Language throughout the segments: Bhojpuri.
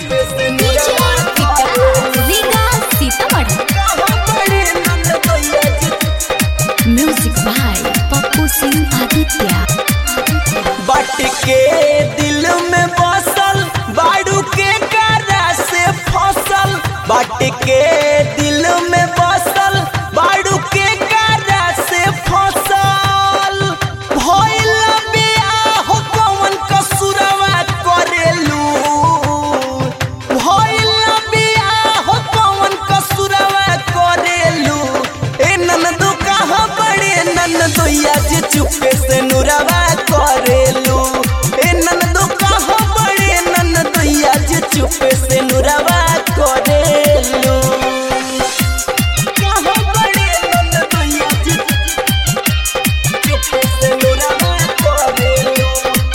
म्यूजिक बाय पप्पू सिंह आदित्य बट के दिल में बसल बाड़ू के करा से फसल बट के दिल में बसल बाड़ू के करा से फसल भइल बियाह कौन कसुरवा करेलू भइल बियाह कौन कसुरवा करेलू ए ननदो कहाँ बड़े ननदोया जे चुपे से नुरवा करेलू ए ननदो कहाँ बड़े ननदोया जे चुपे से नुरवा करेलू कहाँ बड़े ननदोया जे चुपे से नुरवा करेलू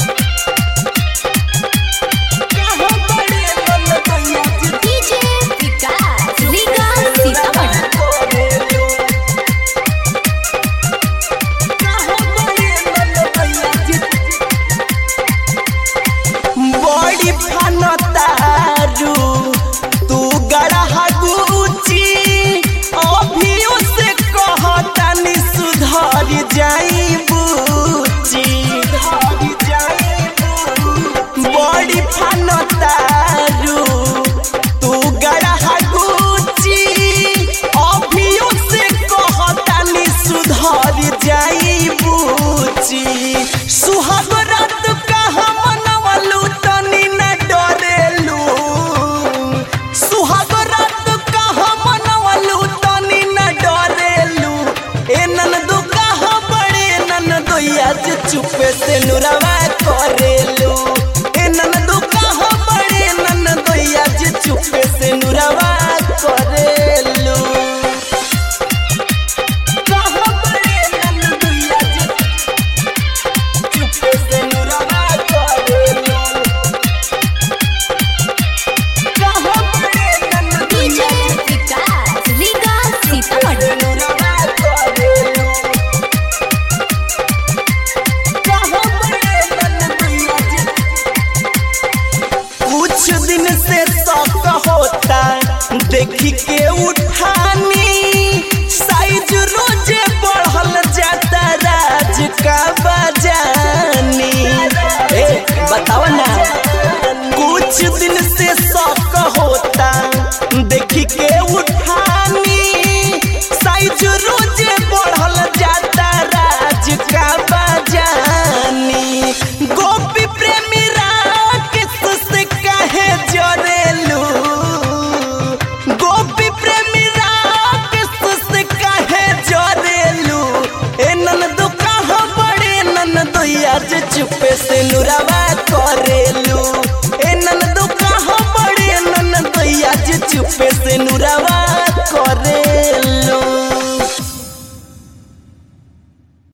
कहाँ बड़े ननदोया जे डीजे विकास विकास सीतामढ़ी बड़ी फनतारू तू गढ़ा गुची अभियो से कहतानी सुधर जाई बुची बड़ी फनतारू तू गढ़ा गुची अभियो से कहतानी सुधर जाई बुची सुहाग रात कहाँ मनवलू तनी न डरेलू सुहाग रात कहाँ मनवलू तनी न डरेलू ए ननदो कहाँ बड़े ननदोया जे चुपे से नुरवा करेलू ए ननदो कहाँ बड़े ननदोया जे चुपे से नुरवा करेलू कहाँ बड़े ननदोया जे चुपे से नुरवा करेलू कहाँ बड़े डीजे ननदोया विकास विकास सीतामढ़ी कुछ दिन से शौक होता देखी के उठानी साइज रोजे बढ़ल जाता राज का बजानी ए बताओ ना कुछ दिन